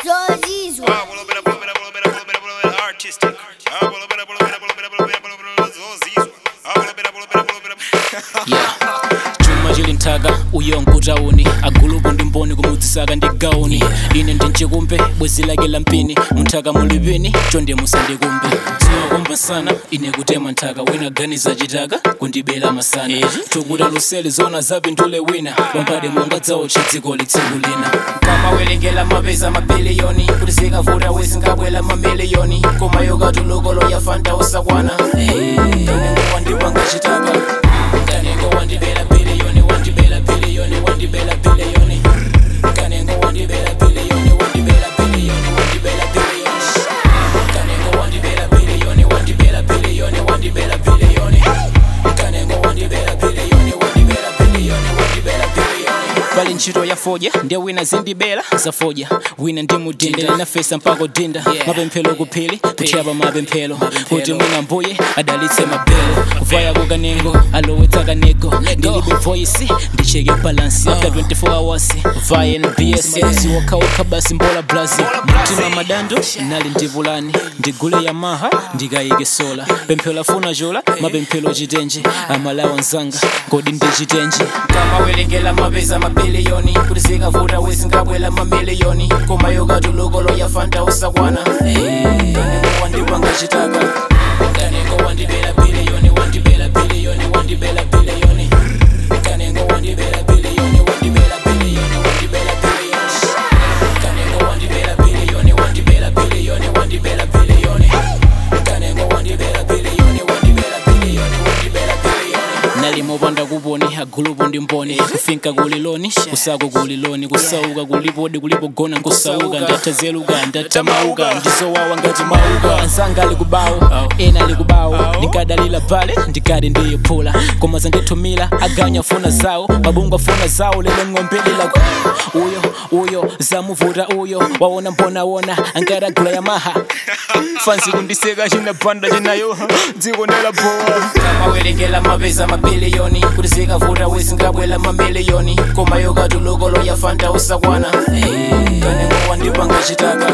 zozizwa Ah, pull up it up, pull up it up, pull up it up, pull up it up, pull up it up, artistic. Ah, pull up it up, pull up it up, pull up it up, pull up it up, pull up it up, pull up it up, zozizwa. Ah, pull up it up, pull up it up, pull up it up. yeah chuma chili nthaka uyo nkutauni agulupu ndi mboni kumudzisaka ndi gauni ine ndi mchikumbe bwezi lake la mpini munthaka mulipini chonde musandikumbe dziwa kumbasana ine kutema nthaka wina ganiza chitaka kundibela masana tukuta lusele zona zapindule wina pamphade mungadzawo chidziko litsiku lina kamawerengera mapeza mabiliyoni kuti zikavuta wezingabwela mamiliyoni koma yokatulukolo yafanta usakwana kanengo wandipanga chitaka kanengo wandibela biliyoni wandibela biliyoni wandibela biliyoni kanengo wandibela biliyoni wandibela biliyoni wandibela biliyoni kanengo wandibela biliyoni wandibela biliyoni wandibela biliyoni kanengo wandibela biliyoni wandibela biliyoni wandibela biliyoni pali ntchito ya foja ndiye wina zindibela za foja wina ndi mudinde linafesa mpaka dinda mapemphero kuphili kuchapa mapemphero kuti mwina mbuye adalitse mabelo kuvaya kukanengo alowetsa kaneko ndilibe voice ndicheke balansi after 24 hours vaya nbs siwokhawokha basi mbola brazil mtima madando nali ndivulani ndigule yamaha ndikayike sola pemphero lafuna jola mapemphero chitenje amalawa nzanga kodi ndi chitenje kamawerengera mapeza mabiliyoni kuti zikavuta wezingabwela mamiliyoni koma yokatulukolo yafanta usakwana kanengo wandipanga chitaka kanengo wandibela biliyoni wandibela biliyoni wandibela biliyoni kanengo wandibela biliyoni wandibela biliyoni wandibela biliyoni kanengo wandibela biliyoni wandibela biliyoni wandibela biliyoni kanengo wandibela biliyoni wandibela biliyoni wandibela biliyoni nalimopanda kuponi agulupo ndi mboni kufinka kuliloni kusako kuliloni kusauka kulipodi kulipogona nkusauka ndatazeluka ndatamauka ndizowawa ngati mauka anzanga ali kubawo ena ali kubawo ndikadalira pale ndikati ndiyephula koma zandithumira aganya funa zawo mabungu afuna zawo lelo ng'ombelera uyo uyo zamuvuta uyo waona mbonawona angatagula yamaha fansi kundiseka chinapanda chinayo dziko ndelabowa kamawerengera mapeza mabiliyoni kuti zikavuta wezingabwela mamiliyoni koma yokatulukolo yafanta usakwana kanengo wandipanga chitaka